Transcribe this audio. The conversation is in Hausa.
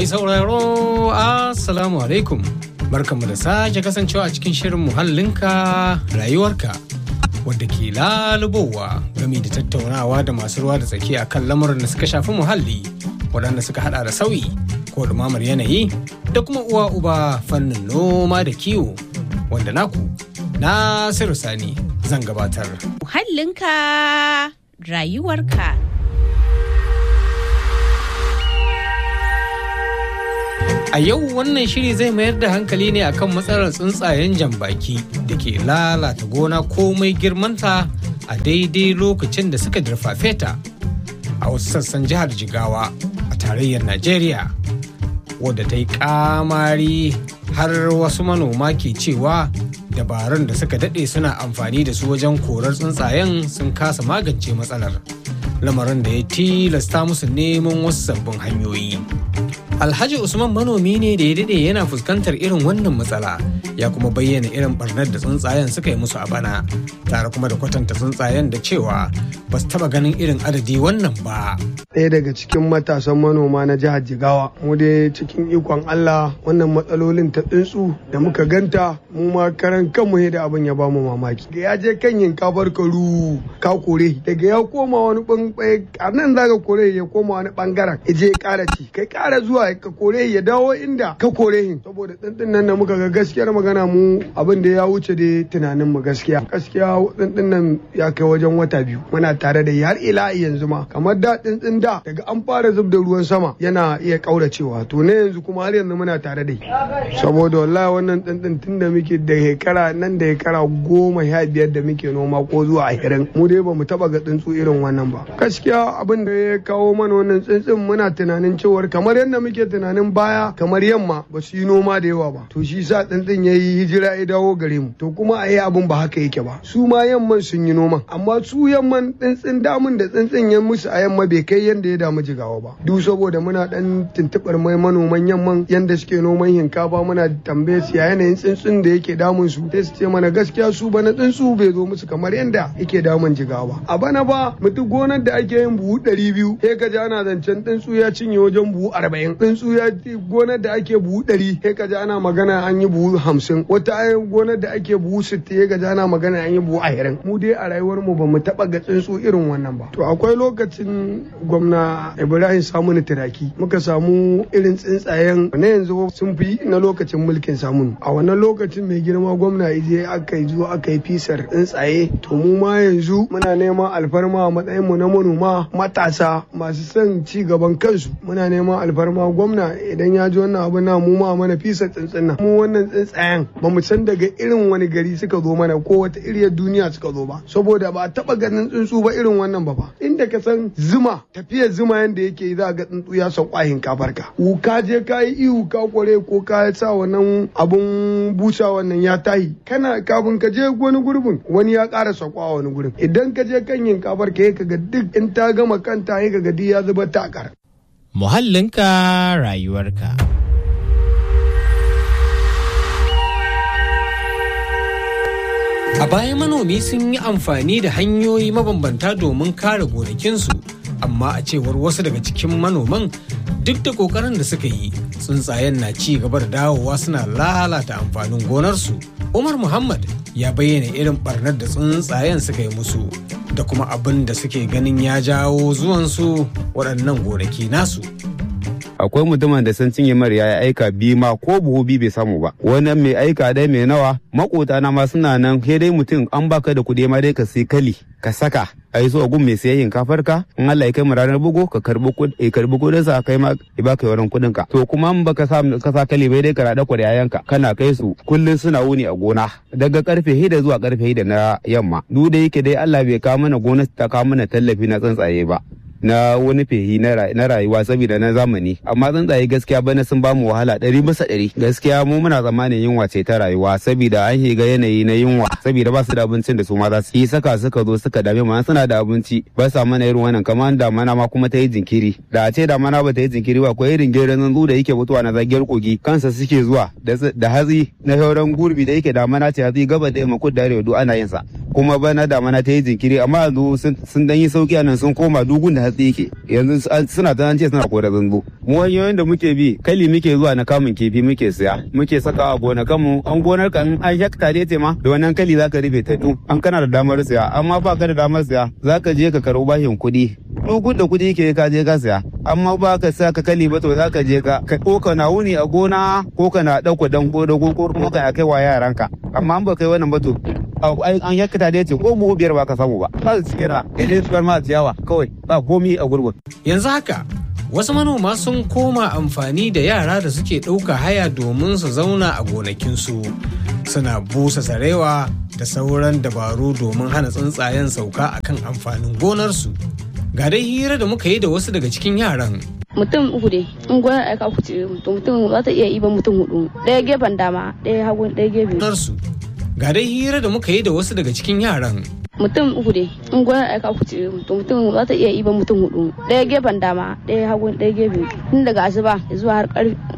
sauraro assalamu alaikum barkanmu da sake kasancewa a cikin shirin muhallinka rayuwarka wadda ke lalubowa game da tattaunawa da masu ruwa da tsaki a kan lamuran da suka shafi muhalli waɗanda suka hada da sauyi ko dumamar yanayi da kuma uwa uba fannin noma da kiwo wanda naku nasiru sani zan gabatar muhallinka rayuwarka A yau wannan shiri zai mayar da hankali ne akan matsalar tsuntsayen jambaki da ke lalata gona komai girmanta a daidai lokacin da suka dirfafe ta a wasu sassan jihar Jigawa a tarayyar Najeriya wadda ta yi kamari har wasu manoma ke cewa dabarun da suka daɗe suna amfani da su wajen korar tsuntsayen sun kasa magance matsalar lamarin da ya tilasta musu neman wasu sabbin hanyoyi. Alhaji Usman manomi ne da ya daɗe yana fuskantar irin wannan matsala ya kuma bayyana irin barnar da tsuntsayen suka yi musu a bana tare kuma da kwatanta tsuntsayen da cewa ba su taɓa ganin irin adadi wannan ba. ɗaya daga cikin matasan manoma na jihar Jigawa mu dai cikin ikon Allah wannan matsalolin ta tsuntsu da muka ganta mu ma karan kanmu da abin ya bamu mamaki da ya je kan yinkafar karu ka kore daga ya koma wani bangare a nan zaka kore ya koma wani bangaren ya je ya kara ci kai kara zuwa ka kore ya dawo inda ka kore hin saboda tsintsin nan da muka ga gaskiyar magana mu abin da ya wuce da tunanin mu gaskiya gaskiya tsintsin nan ya kai wajen wata biyu muna tare da har ila yanzu ma kamar da tsintsin da daga an fara zub da ruwan sama yana iya kauracewa to ne yanzu kuma har yanzu muna tare da saboda wallahi wannan tsintsin tun da muke da hekara nan da hekara goma sha biyar da muke noma ko zuwa ashirin mu dai ba mu taba ga tsuntsu irin wannan ba gaskiya abin da ya kawo mana wannan tsintsin muna tunanin cewar kamar yadda muke tunanin baya kamar yamma ba su yi noma da yawa ba to shi sa tsintsin ya yi hijira ya dawo gare mu to kuma a yi abin ba haka yake ba su ma yamman sun yi noman amma su yamman tsintsin damun da tsintsin ya musu a yamma bai kai yadda ya damu jigawa ba duk saboda muna dan tuntubar mai manoman yamman yanda suke noman hinkafa muna tambaye su ya yanayin tsuntsun da yake damun su sai su ce mana gaskiya su bana tsuntsu bai zo musu kamar yanda yake damun jigawa a bana ba mutu gonar da ake yin buhu ɗari biyu sai ka ji ana zancen tsuntsu ya cinye wajen buhu arba'in tsuntsu ya gonar da ake buhu ɗari sai ka ji ana magana an yi buhu hamsin wata gonar da ake buhu sittin sai ka ji ana magana an yi buhu ashirin mu dai a rayuwar mu ba mu taɓa ga tsuntsu irin wannan ba to akwai lokacin gwamna ibrahim samunu turaki muka samu irin tsuntsayen na yanzu sun fi na lokacin mulkin samunu a wannan lokacin mai girma gwamna ije aka yi zuwa aka yi fisar tsuntsaye to mu ma yanzu muna neman alfarma a matsayin mu na manoma matasa masu son ci gaban kansu muna neman alfarma gwamna idan ya ji wannan abu na mu ma mana fisar tsuntsun nan mu wannan tsuntsayen ba mu san daga irin wani gari suka zo mana ko wata iriyar duniya suka zo ba saboda ba a taba ganin tsuntsu ba irin wannan ba fa inda ka san zuma tafiyar zuma yanda yake za ga tsuntsu ya sauka hinkafar ka ka je ka yi ihu ka kware ko ka sa wannan abun busa wannan ya tahi kana kafin ka je wani gurbin wani ya ƙara sauka wani gurbin idan ka je kan hinkafar ka ka ga duk in ta gama kanta ya ga duk ya zuba takar muhallinka rayuwarka A baya manomi sun yi amfani da hanyoyi mabambanta domin kare gonakinsu, amma a cewar wasu daga cikin manoman duk da kokarin da suka yi tsuntsayen na ci gaba da dawowa suna lalata amfanin gonarsu. Umar Muhammad ya bayyana irin barnar da tsuntsayen suka yi musu da kuma abin da suke ganin ya jawo zuwansu waɗannan gonaki nasu. akwai mutumin da sun cinye mara ya aika biyu ma ko buhu biyu bai samu ba wannan mai aika dai mai nawa makota na ma suna nan sai dai mutum an baka da kuɗi ma dai ka sai kali ka saka a yi so a gun mai sayayyin kafar ka in Allah ya kai mu ranar bugu ka karbi kuɗi karbi kuɗin sa kai ma ya baka yawan kuɗin ka to kuma in baka sa ka sa kali bai dai ka rada yayan ka kana kai su kullun suna wuni a gona daga karfe hida zuwa karfe hida na yamma duk da yake dai Allah bai kawo mana gona ta kawo mana tallafi na tsuntsaye ba na wani fehi na rayuwa saboda na zamani amma tsuntsaye gaskiya bana sun bamu wahala ɗari bisa ɗari gaskiya mu muna tsammanin yunwa ce ta rayuwa saboda an shiga yanayi na yunwa saboda ba su da abincin da su ma za su yi saka suka zo suka dame mu suna da abinci ba sa mana irin wannan kamar damana ma kuma ta yi jinkiri da a ce damana ba ta yi jinkiri ba ko irin gerin zanzu da yake mutuwa na zagiyar kogi kansa suke zuwa da hatsi na sauran gurbi da yake damana ce hatsi gaba da yamma kudu da arewa duk ana yin sa kuma bana damana ta yi jinkiri amma yanzu sun dan yi sauki a nan sun koma dugun da hatsi yake yanzu suna ta ce suna kora zanzu mu hanyoyin da muke bi kali muke zuwa na kamun kifi muke siya muke saka a gonakan mu an gonar ka an hekta dai ce ma da wannan kali zaka rufe ta tu an kana da damar siya amma ba ka da damar siya zaka je ka karo bashin kuɗi dugun da kuɗi ke ka je ka siya amma ba ka sa ka kali ba to zaka je ka ko ka na wuni a gona ko ka na ɗauko dango da ko kuma ka kai wa yaranka amma an ba kai wannan ba to an yakkata da ce ko buhu biyar ba ka samu ba ba su cikira idan su ma ciyawa kawai ba komi a gurgun. yanzu haka wasu manoma sun koma amfani da yara da suke ɗauka haya domin su zauna a gonakinsu suna busa sarewa da sauran dabaru domin hana tsuntsayen sauka akan amfanin gonarsu ga dai hira da muka yi da wasu daga cikin yaran mutum uku ne in gonar aika uku ce mutum za ta iya iban mutum hudu ɗaya gefen dama ɗaya hagu ɗaya gefe gonarsu ga dai hira da muka yi da wasu daga cikin yaran mutum uku ne in gonar aika uku ce mutum za ta iya iban mutum hudu ɗaya gefen dama ɗaya hagu ɗaya gefe tun daga asuba zuwa har